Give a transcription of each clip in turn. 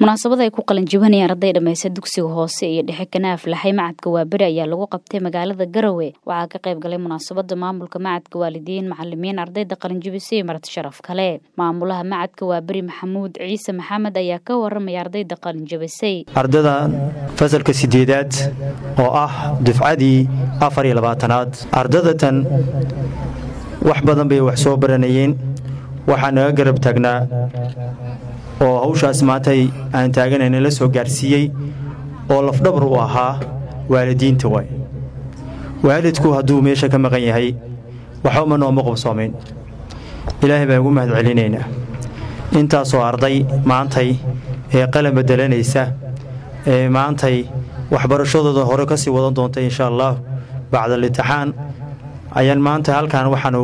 munaasabad ay ku qalinjibinayaan arday dhammaysta dugsiga hoose iyo dhexe kanaaf laxay macadka waaberi ayaa lagu qabtay magaalada garowe waxaa ka qayb galay munaasabada maamulka macadka waalidiin macalimiin ardayda qalinjibisay marti sharaf kale maamulaha macadka waaberi maxamuud ciise maxamed ayaa ka waramaya ardayda qalinjibisay ardada fasalka sideedaad oo ah dufcadii afar iyo labaatanaad ardadatan wax badan bay wax soo baranayeen waxaa naga garab taagnaa oo hawshaas maantay aan taaganayna la soo gaarsiiyey oo lafdhabar u ahaa waalidiinta waay waalidku hadduu meesha ka maqan yahay waxbama nooma qobsoomayn ilaahay baan ugu mahad celinaynaa intaasoo arday maantay ee qalan bedelanaysa ee maantay waxbarashadooda hore ka sii wadan doonta insha allah bacdalitixaan ayaan maanta halkan waxaanu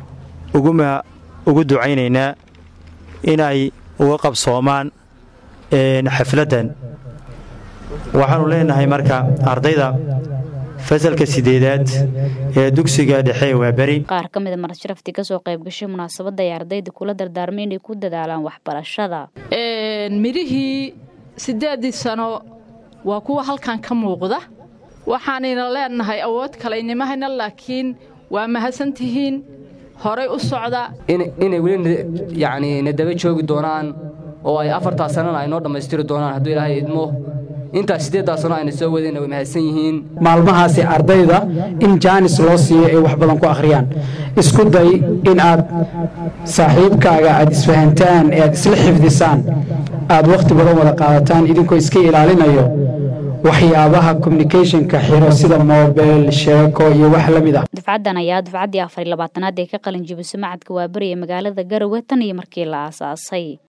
ugu ducaynaynaa inay uga qabsoomaan xafladdan waxaanu leenahay marka ardayda fasalka sideedaad ee dugsiga dhexe waa beri qaar ka mida marasharaftii kasoo qayb gashay munaasabadda ay ardayda kula dardaarmay inay ku dadaalaan waxbarashada midhihii siddeeddii sano waa kuwa halkan ka muuqda waxaanayna leenahay awood kalaynimahayna laakiin waa mahadsantihiin horay u socda inay weli yacni na daba joogi doonaan oo ay afartaa sanana ay noo dhammaystiri doonaan hadduu ilaahay idmo intaas siddeeddaa sano ayna soo wadayna way mahadsan yihiin maalmahaasi ardayda in jaanis loo siiyo ay wax badan ku akhriyaan isku day in aad saaxiibkaaga aad isfahantaan ee aad isla xifdisaan aad wakhti badan wada qaadataan idinkoo iska ilaalinayo waxyaabaha communicationka xiro sida moobel sheeko iyo wax la mid ah dufcaddan ayaa dufcaddii afar iyo labaatanaad ee ka qalin jibiso macadka waaberi ee magaalada garowe tan iyo markii la aasaasay